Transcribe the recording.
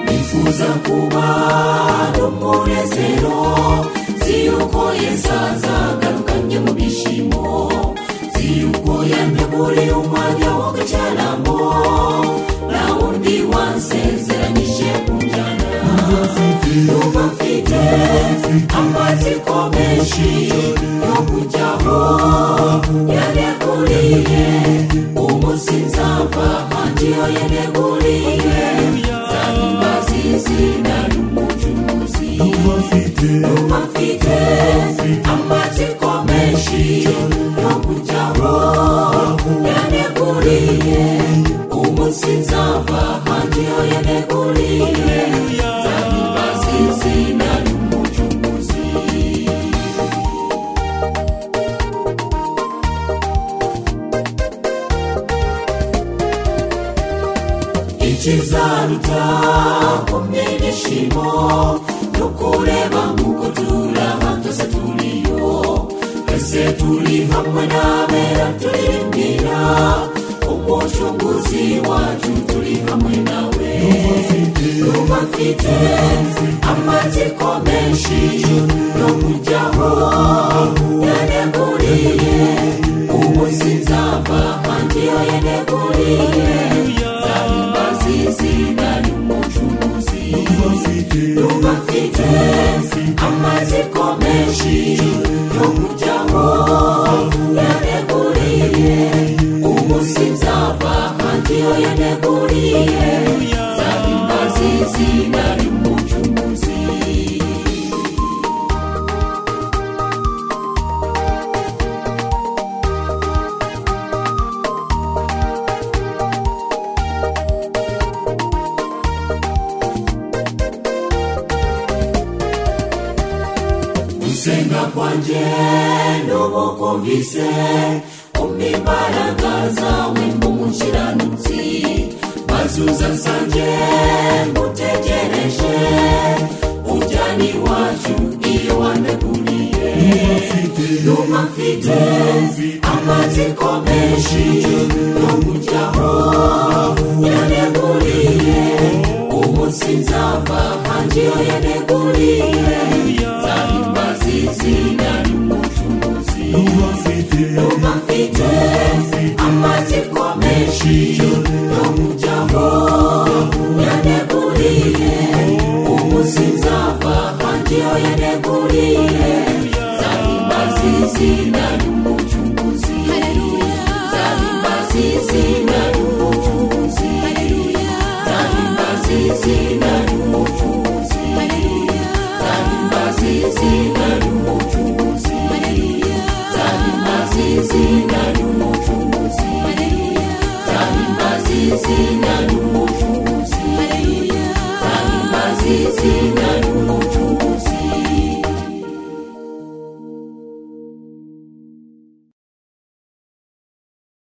wifuza kuba n'umunezero nzi yuko yesaza agarukanye mu byishimo nzi yuko yanyaguriye umwanya wo gucaramo nta wundi wasezeranyije ku njyana numva mfite amatsiko menshi yo kujyaho yaneguriye umunsi nzava ahandi yo yaneguriye zahimba zizina ry'umucuruzi numva mfite amatsiko menshi yo kujyaho yaneguriye umunsi nzava ahandi yo yaneguriye zahimba zizina ry'umucuruzi ikizaruta kumwe n'ishimo no kureba nk'uko turaba twese turiyo twese turi hamwe n'abera turirimbira umucunguzi wacu turi hamwe nawe numva mfite amatsiko menshi yo kujyaho yaneguriye umunsi nzava ahandi yo yaneguriye zahimba zizina ry'umucuruzi numva mfite amatsiko menshi yo kujyaho yaneguriye umunsi nzava ahandi yo yaneguriye zahimba zizina ry'umucuruzi gusenga kwanjye n'ubukumvise umpa imbaraga zawe nk'umukiranutsi bazuza nsange ngutegereje ujyana iwacu iyo wandaguriye numa mfite amatsiko menshi yo kujyaho yaneguriye umunsi nzava ahandi yo yaneguriye zahimba zizina ry'umucuruzi numa mfite amatsiko menshi yo kujyaho yaneguriye umunsi nzava ahandi yo yaneguriye zahimba zizina ry'umucuruzi